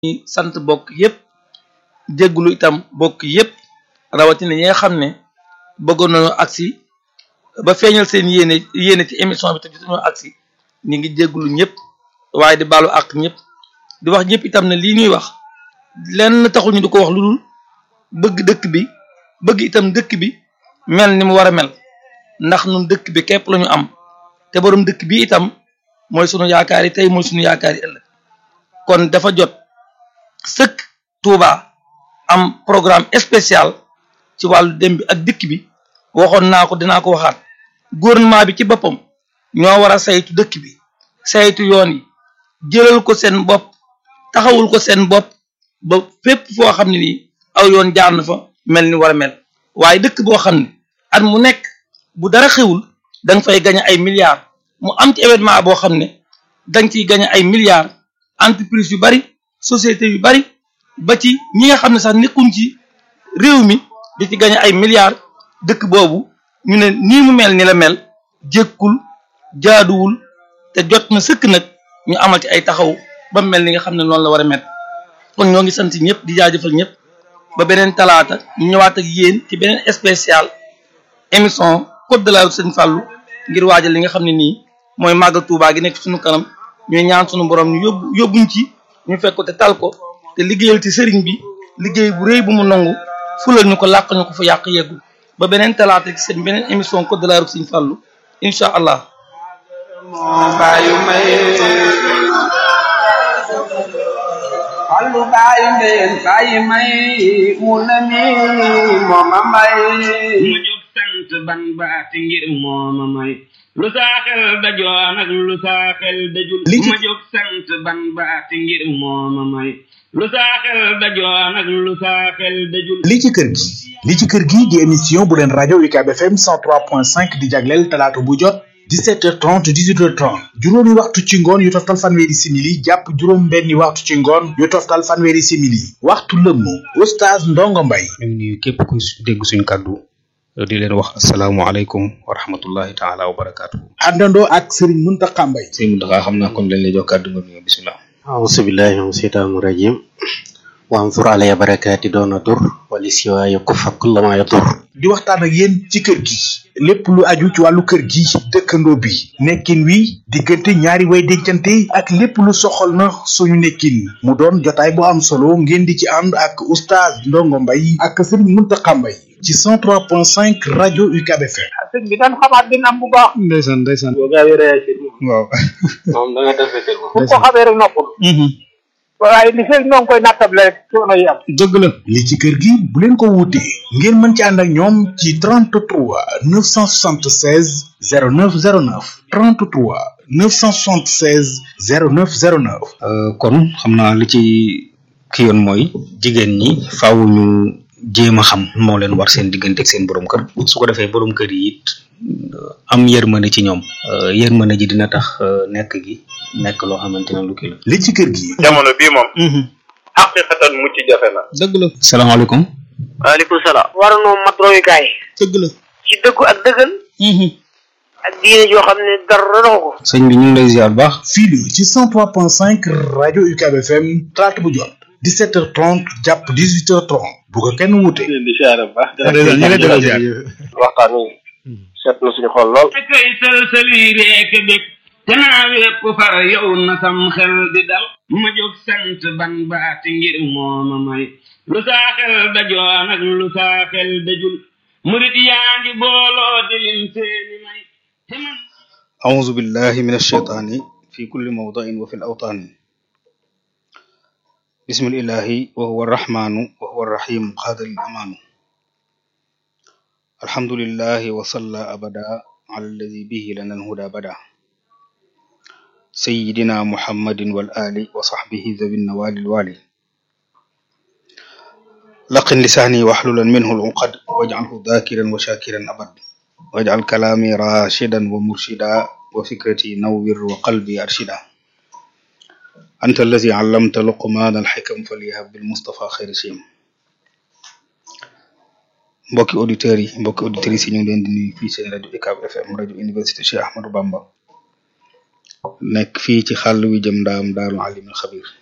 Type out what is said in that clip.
ñi sant bokk yépp jéggulu itam bokk yépp rawatina ñi nga xam ne bëggoon nañu agsi ba feeñal seen yéene yéene ci émission bi te jotuñoo agsi ñi ngi jéggulu ñëpp waaye di baalu ak ñëpp di wax ñëpp itam ne lii ñuy wax lenn taxul ñu di ko wax lu dul bëgg dëkk bi bëgg itam dëkk bi mel ni mu war a mel ndax nun dëkk bi képp lañu am te borom dëkk bi itam mooy sunu yaakaar yi tey mooy sunu yaakaar yi ëllëg kon dafa jot sëkk Touba am programme spécial ci wàllu dem bi ak dikk bi waxoon naa ko dinaa ko waxaat gouvernement bi ci boppam ñoo war a saytu dëkk bi saytu yoon yi jëlal ko seen bopp taxawul ko seen bopp ba fépp foo xam ne nii aw yoon jaar na fa mel ni war a mel waaye dëkk boo xam ne at mu nekk bu dara xewul da nga fay gañe ay milliards mu am ci événement boo xam ne da nga ciy gañe ay milliards entreprise yu bari société yu bari ba ci ñi nga xam ne sax nekkuñ ci réew mi di ci gañe ay milliards dëkk boobu ñu ne nii mu mel ni la mel jékkul jaaduwul te jot na sëkk nag ñu amal ci ay taxaw ba mel ni nga xam ne noonu la war a mel kon ñoo ngi sant ñëpp di jaajëfal ñëpp ba beneen talaata ñu ñëwaat ak yéen ci beneen spécial émission code de la route Sëñ Fallou ngir waajal li nga xam ne nii mooy màggal Tuubaa gi nekk suñu kanam ñuy ñaan suñu borom ñu yóbbu yóbbuñ ci ñu fekk ko te tal ko te liggéeyal ci sëriñ bi liggéey bu rëy bu mu nangu fulal ñu ko làq ñu ko fa yàq yeggul ba beneen talaata ci seen beneen émission code de la route Sëñ Fallou incha allah Fallu baay mbeen baay may mu na mi mooma may mu jóg sant ban baati ngir mooma may lu saaxel dajoon ak lu saaxel dajul ma jóg sant ban baati ngir mooma may lu saaxel dajoon ak lu saaxel dajul li ci kër gi li ci kër gi di émission bu leen rajo UCAB FM 103.5 di jagleel talaata bu jot 17h30 18h30 juróomi waxtu ci ngoon yu toftal fanweeri simili jàpp juróom benni waxtu ci ngoon yu toftal fanweeri simili waxtu lëmm oustaz Ndongo Mbay ñu ngi nuyu képp ku dégg suñ kàddu di leen wax asalaamualeykum wa rahmatullahi taala wa barakaatu. àndandoo ak Serigne Mountakha Mbay sëñ Mountakha xam naa kon lañ lay jox kàddu nga nuyu bisimilah. auzu billahi min seytaani rajim wansur alaya barakaati doona dur wali siwaaya kufa kullama yadur di waxtaan ak yéen ci kër gi lépp lu aju ci wàllu kër gi dëkkandoo bi nekkin wi diggante ñaari way dencante ak lépp lu soxal na suñu nekkin mu doon jotaay bu am solo ngeen di ci ànd ak oustaz Ndongo Mbay ak Serigne Mountakha Mbay ci 103.5 rajo UCAB FM sëñ bi dañ xamaat din am bu baax ndeysaan ndeysaan boo gaawee réagir moom waaw moom da nga def fetel moom bu ko xamee rek noppul waaye li fekk ñoo ngi koy nattable rek coono yi am dëgg la li ci kër gi bu leen ko wuutee ngeen mën ci ànd ak ñoom ci 33 976 0909 33 976 0909 kon xam naa li ci ki yoon mooy jigéen ñi faaw ñu jéem a xam moo leen war seen diggante ak seen borom kër su ko defee borom kër yi it am yërmande ci ñoom yërmande ji dina tax nekk gi nekk loo xamante ne lu kii la. li ci kër gi jamono bii moom xaqiqatan mucc jafe na dëgg la salaamaaleykum. waaleykum salaam war noo mat royukaay dëgg la. ci dëggu ak dëggal ak diine joo xam ne dara doxu ko sëñ bi ñu ngi lay ziar bu baax. fii la ci 103.5 rajo UCAB FM talaata bu jot 17h30 jàpp 18h30 bu ko kenn wuute. di siyaare bu baax ñu ngi lay delloo ziar. waxtaan wi seet na suñu xol lool kay sëlsëli reek dëkk te naa wépp far yow na sam xel di dal ma jóg sant ban baati ngir mooma may lu saa xel dajoon ak lu saa xel dajul murit yaa ngi booloo di lim seeni may te man أعوذ بالله من الشيطان في كل موضع وفي الأوطان بسم الإله وهو الرحمن وهو الرحيم قادر الأمان الحمد لله وصلى أبدا على الذي به لنا الهدى بدا سيدنا محمد والآل وصحبه ذوي النوال الوالي لقن لساني واحللا منه العقد واجعله ذاكرا وشاكرا أبد واجعل كلامي راشدا ومرشدا وفكرتي نور وقلبي أرشدا أنت الذي علمت لقمان الحكم فليهب بالمصطفى خير شيم mbokki auditeurs yi mbokki auditrices yi ñu ngi leen di nuyu fii seen rajo UCAB FM rajo université Cheikh Ahmadou Bamba nekk fii ci xàll wi jëm ndaam daaru alimul xabir